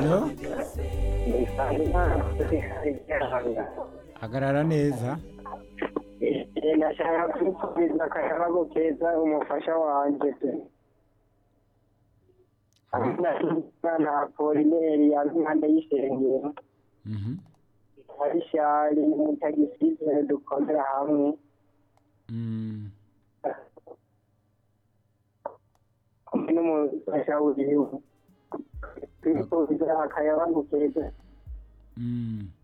Halo? Isanga. hagarara neza nashaka kwifuriza akayabagu keza umufasha wanje pe na polineri yampande y'isengero Mhm. arishari mutagisize dukorera hamwe Mm. hamwe n'umufasha wiwe twifuriza akayabagu keza Mm.